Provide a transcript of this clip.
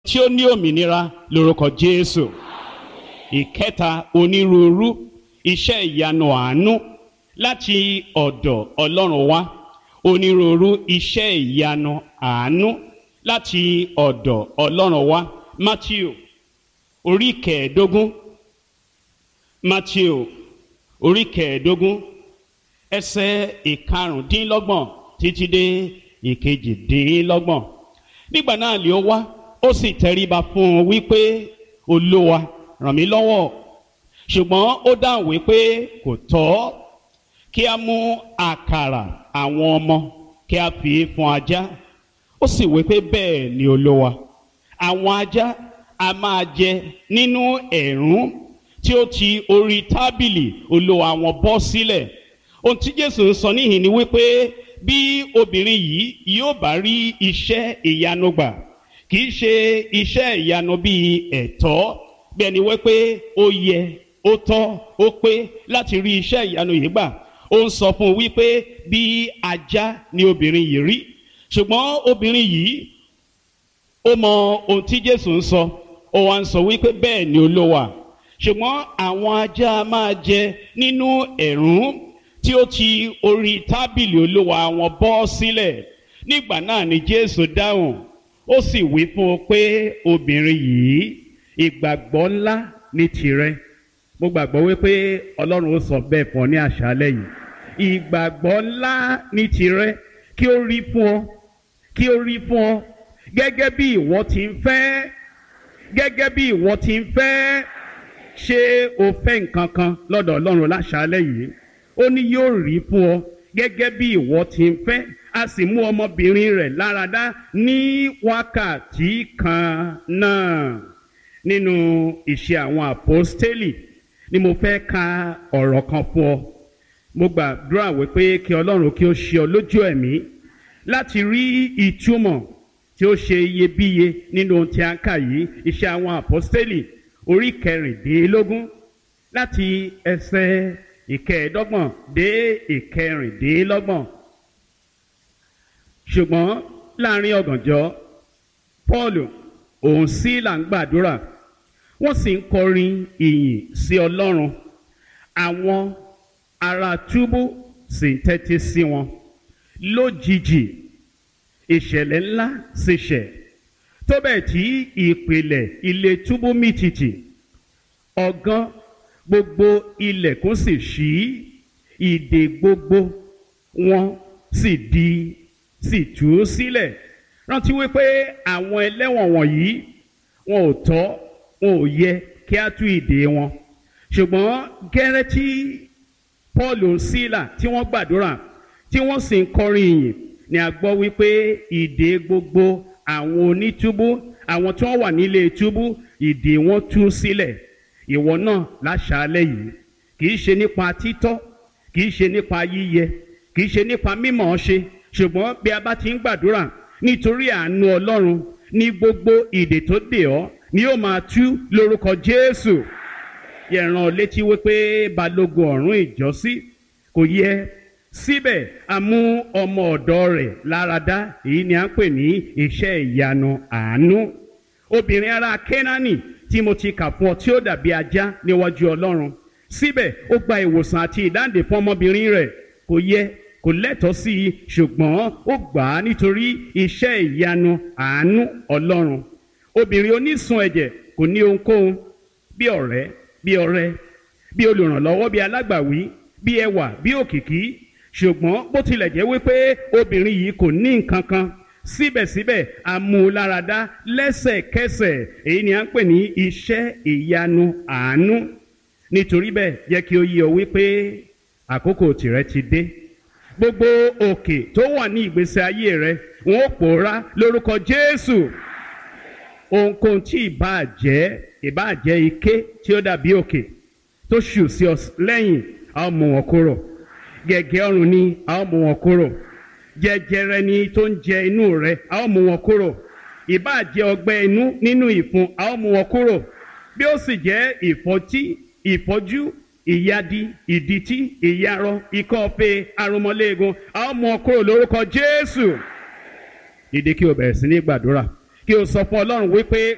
tí ó ní òmìnira lórúkọ Jésù ìkẹta onírúurú iṣẹ́ ìyanu àánú láti ọ̀dọ̀ Ọlọ́run wá onírúurú iṣẹ́ ìyanu àánú láti ọ̀dọ̀ Ọlọ́run wá Matthew orí kẹẹ̀ẹ́dógún Matthew orí kẹẹ̀ẹ́dógún ẹsẹ̀ ìkarùndínlọ́gbọ̀n títí dé ìkejìdínlọ́gbọ̀n nígbà náà lè ó wá ó sì tẹríba fún un wípé olúwa ràn mí lọ́wọ́ ṣùgbọ́n ó dáhùn wípé kò tọ́ kí a mú àkàrà àwọn ọmọ kí a fi fún ajá ó sì wípé bẹ́ẹ̀ ni olúwa àwọn ajá a máa jẹ nínú ẹ̀rún tí ó ti orí tábìlì olúwa wọn bọ́ sílẹ̀ ohun tí jésù ń sọ níhìn ni wípé bí obìnrin yìí yóò bá rí iṣẹ́ ìyanu gbà kì í ṣe iṣẹ́ ìyanu bíi ẹ̀tọ́ bí ẹni wípé ó yẹ ó tọ́ ó pé láti rí iṣẹ́ ìyanu yìí gbà ó ń sọ fún un wípé bí ajá ni obìnrin yìí rí ṣùgbọ́n obìnrin yìí ó mọ ohun tí jésù ń sọ ó wá ń sọ wípé bẹ́ẹ̀ ni olówà ṣùgbọ́n àwọn ajá máa jẹ nínú ẹ̀rún tí ó ti orí tábìlì olúwa wọn bọ́ sílẹ̀ nígbà náà ni jésù dáhùn ó sì wí fún un pé obìnrin yìí ìgbàgbọ́ ńlá ní tirẹ̀ mo gbàgbọ́ wípé ọlọ́run ó sọ bẹ́ẹ̀ fún ọ ní àṣálẹ́ yìí ìgbàgbọ́ ńlá ní tirẹ̀ kí ó rí fún ọ kí ó rí fún ọ gẹ́gẹ́ bí ìwọ ti ń fẹ́ gẹ́gẹ́ bí ìwọ ti ń fẹ́ ṣé o fẹ́ nǹkan kan lọ́dọ̀ ọlọ́run láṣálẹ́ yìí ó ní yóò rí fún ọ gẹ́gẹ́ bí ìwọ ti ń fẹ́ a sì mú ọmọbìnrin rẹ̀ láradá ní wákàtí kan náà nínú ìṣe àwọn àpọ́stélì ni mo fẹ́ ka ọ̀rọ̀ kan fún ọ mo gbàdúrà wípé kí ọlọ́run kí ó ṣe ọ lójú ẹ̀mí láti rí ìtumọ̀ tí ó ṣe iyebíye nínú ohun tí a ń kà yìí iṣẹ́ àwọn àpọ́stélì orí kẹrìndínlógún láti ẹsẹ̀ ìkẹẹ̀ẹ́dọ́gbọ̀n dé ìkẹrìndínlọ́gbọ̀n ṣùgbọ́n láàrin ọ̀gànjọ́ Pọ́ọ̀lù òun sí là ń gbàdúrà wọ́n sì ń kọrin ìyìn sí Ọlọ́run àwọn ará túbú sì ń tẹ́tí sí wọn lójijì ìṣẹ̀lẹ̀ ńlá sì ṣẹ̀ tó bẹ́ẹ̀ tí ìpìlẹ̀ ilé túbú mì tìtì ọ̀gán gbogbo ilẹ̀kùn sì ṣí ìdè gbogbo wọn sì di sì tú sílẹ̀ rántí wípé àwọn ẹlẹ́wọ̀n wọ̀nyí wọn ò tọ́ wọn ò yẹ kí á tú ìdè wọn ṣùgbọ́n gẹ́rẹ́ tí Paul sílà tí wọ́n gbàdúrà tí wọ́n sì ń kọrin ìyìn ni a gbọ́ wípé ìdè gbogbo àwọn onítúbú àwọn tí wọ́n wà nílé túbú ìdè wọn tú sílẹ̀ ìwọ náà láṣàálẹ̀ yìí kì í ṣe nípa títọ́ kì í ṣe nípa yíyẹ kì í ṣe nípa mímọ̀ ṣe ṣùgbọ́n bí a bá ti ń gbàdúrà nítorí àánú Ọlọ́run ní gbogbo ìdè tó dè ọ́ ni yóò máa tú lórúkọ Jésù yẹ̀ràn létí wípé balógun ọ̀rún ìjọ́sí kò yẹ síbẹ̀ a mú ọmọ ọ̀dọ̀ rẹ̀ láradá èyí ni à ń pè ní iṣẹ́ ìyanu àánú obìnrin ará Kénáánì tí mo ti kà fún ọ tí ó dàbí ajá níwájú Ọlọ́run síbẹ̀ ó gba ìwòsàn àti ìdáǹdè fún ọmọbìnrin rẹ̀ kò yẹ kò lẹ́tọ̀ọ́ sí i ṣùgbọ́n ó gbà á nítorí iṣẹ́ ìyanu àánú Ọlọ́run obìnrin onísun ẹ̀jẹ̀ kò ní ohunkóhun bí ọ̀rẹ́ bí ọ̀rẹ́ bí olùrànlọ́wọ́ bí alágbàwí bí ẹwà bí òkìkí ṣùgbọ́n bó tilẹ̀ jẹ́ wípé obìnrin yìí kò ní nǹkan kan síbẹ̀síbẹ̀ amúláradá lẹ́sẹ̀kẹsẹ̀ èyí ni à ń pè ní iṣẹ́ ìyanu àánú nítorí bẹ́ẹ̀ jẹ́ kí ó yé ọ wípé àkókò tìrẹ ti dé gbogbo òkè tó wà ní ìgbésí ayé rẹ wọn ó pòórá lórúkọ Jésù ohunkóhun tí ìbáà jẹ́ ìbáà jẹ́ ike tí ó dàbí òkè tó ṣù sí ọ lẹ́yìn a ó mú wọn kúrò gẹ̀gẹ́ ọrùn ni a ó mú wọn kúrò jẹjẹrẹ ni tó ń jẹ inú rẹ a ó mú wọn kúrò ìbáà jẹ́ ọgbẹ́ inú nínú ìfun a ó mú wọn kúrò bí ó sì jẹ́ ìfọ́tí ìfọ́jú ìyadi ìdìtí ìyarọ ikọ́ ọ̀fẹ́ arúmọléegun a ó mú wọn kúrò lórúkọ Jésù ìdí kí o bẹ̀rẹ̀ sí ní gbàdúrà kí o sọ fún Ọlọ́run wípé